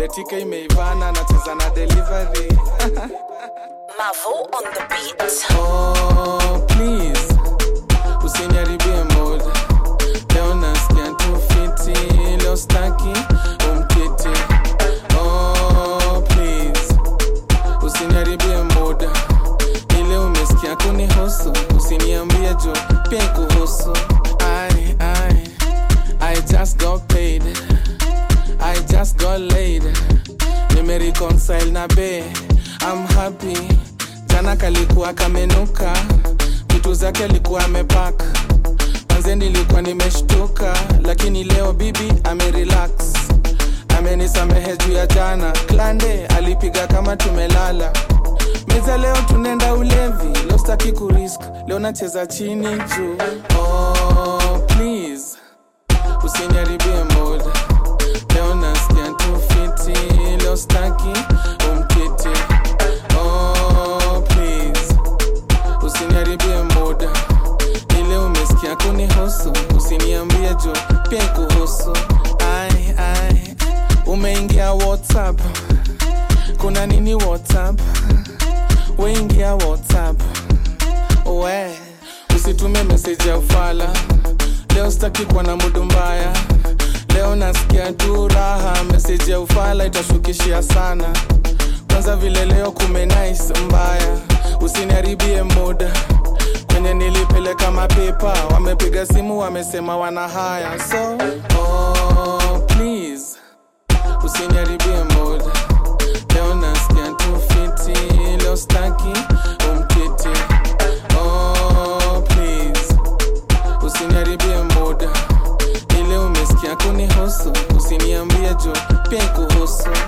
betika imeivana nacheza na delivery Mavo on the beat. oh, please usiniharibie mood leo nasikia tu fiti leo staki umkiti oh, please usiniharibie muda ile umesikia kunihusu usiniambie juu pia kuhusu I, I, I just got paid I just got laid nimereconcile na be I'm happy jana kalikuwa kamenuka vitu zake alikuwa amepaka manze nilikuwa nimeshtuka lakini leo bibi amerelax amenisamehe juu ya jana klande alipiga kama tumelala meza leo tunaenda ulevi leo staki kurisk leo nacheza chini juu oh, please usiniharibie mood leo nasikia tu fiti leo staki umkiti oh, please usiniharibie muda ile umesikia kunihusu usiniambie juu pia kuhusu ai ai umeingia whatsapp kuna nini whatsapp weingia whatsapp we usitume meseji ya ufala leo sitaki kuwa na mudu mbaya leo nasikia tu raha meseji ya ufala itashukishia sana kwanza vile leo kumenais mbaya usiniharibie muda kwenye nilipeleka mapepa wamepiga simu wamesema wana haya so oh, please usiniharibie muda leo nasikia tu fiti leo staki umkiti oh, please usiniharibie muda ile umesikia kunihusu usiniambie juu pia kuhusu